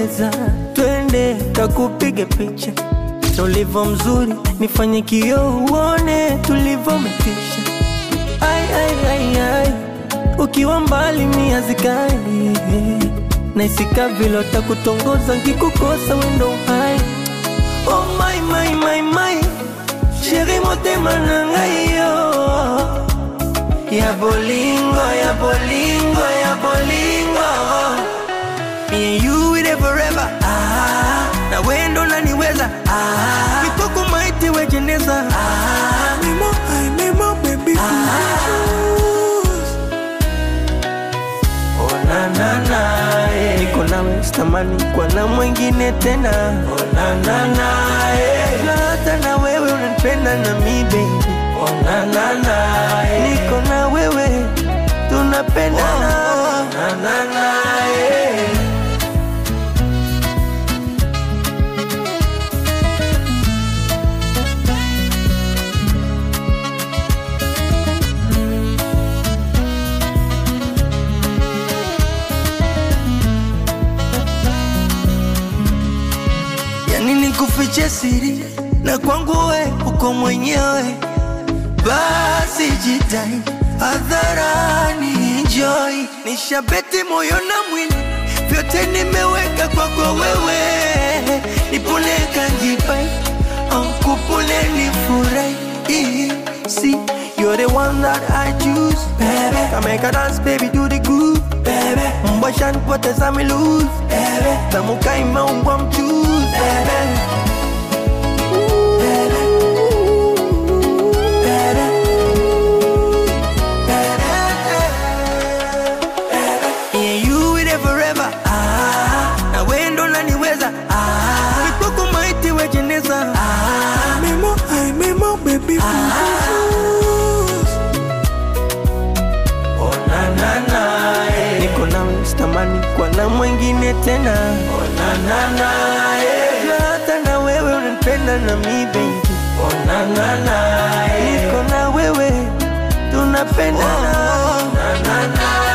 unapendeza, twende kakupige picha tulivyo mzuri, nifanye kioo uone tulivyometisha. Ai, ai, ai, ai, ukiwa mbali mia zikali naisika vile takutongoza nkikukosa wendo hai. Oh my, my, my, my, sheri motema na ngai yo ya bolingo, ya bolingo, ya bolingo Me and you with it forever ah, na wendo naniweza ah, mikoko maiti wejeneza ah, mimo, ay, mimo, baby Oh, na, na, na, eh. Niko nawe sitamani kwa na mwingine tena oh, na, na, na, eh. Na hata na wewe unanipenda na mi baby oh, na, na, na, eh. Niko na wewe tunapendana oh, na, na, na, eh. yani nikufiche siri na kwangu we uko mwenyewe, basi jitai hadharani, enjoy. Nishabeti moyo na mwili, vyote nimeweka kwako wewe, nipone kanjipai au kupone nifurahi, see You're the one that I choose, baby. Come make a dance, baby, do the groove, baby. Mbasha nipoteza mi lose, baby. Tamuka imeungwa mchuzi, baby. Yeah, you with it forever. Ah, na wendo naniweza. Ah, mikoko maiti wejeneza. Ah, memo, ay, memo, baby, please. Oh, na, na, na, eh. Niko nawe sitamani kwa na mwingine tena. Oh, na, na, na, eh. Na hata na wewe unanipenda na mi baby. Oh, na, na, na, eh. Niko na wewe tunapendana. Oh, na, na, na,